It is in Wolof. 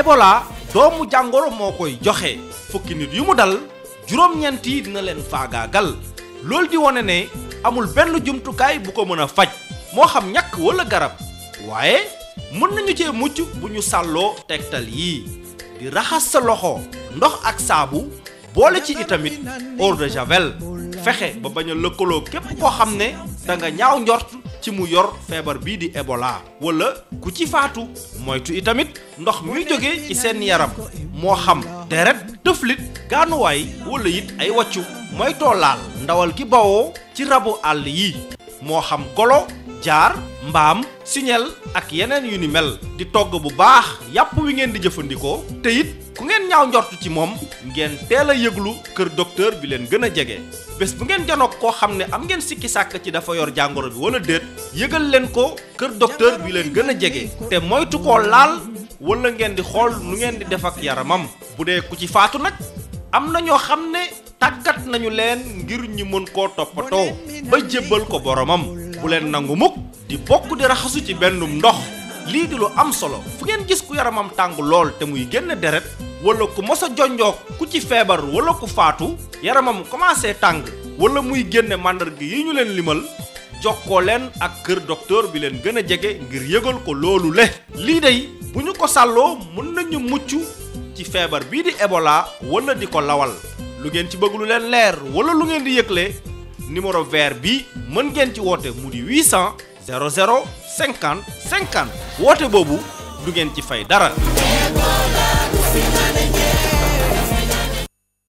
Ebola doomu jàngoro moo koy joxe fukki nit yu mu dal juróom-ñeent yi dina leen faagaagal loolu di wane ne amul benn jumtukaay bu ko mën a faj moo xam ñàkk wala garab waaye mën nañu cee mucc bu ñu sàlloo tegtal yii di raxas sa loxo ndox ak saabu boole ci itamit eau de javel fexe ba bañ a lëkkaloo képp koo xam ne da nga ñaaw njort ci mu yor feebar bii di Ebola wala ku ci faatu moytu itamit ndox muy jóge ci seen yaram moo xam deret tëflit gaanuwaay wala it ay wàccu moytoo laal ndawal gi bawoo ci rabu àll yi moo xam golo jaar mbaam siñel ak yeneen yu ni mel di togg bu baax yàpp wi ngeen di jëfandikoo te it ku ngeen ñaaw njort ci moom ngeen teel a yëglu kër docteur bi leen gën a jege bés bu ngeen janoog koo xam ne am ngeen sikki sàkk ci dafa yor jàngoro bi wala déet yëgal leen ko kër docteur bi leen gën a jege te moytu koo laal wala ngeen di xool nu ngeen di def ak yaramam bu dee ku ci faatu nag am na ñoo xam ne tàggat nañu leen ngir ñu mën koo toppatoo ba jébbal ko boromam bu leen nangu mukk di bokk di raxasu ci bennum ndox lii di lu am solo fu ngeen gis ku yaramam tàng lool te muy génn deret wala ku mos a jonjoog ku ci feebar wala ku faatu yaramam commencé tàng wala muy génne màndarga yi ñu leen limal jokkoo leen ak kër docteur bi leen gën a jege ngir yëgal ko loolu le lii day bu ñu ko sàlloo mën nañu mucc ci feebar bii di Ebola wala di ko lawal lu ngeen ci bëgg lu leen leer wala lu ngeen di yëgle numéro vert bi mën ngeen ci woote mu di 800 00 50 50 woote boobu du ngeen ci fay dara.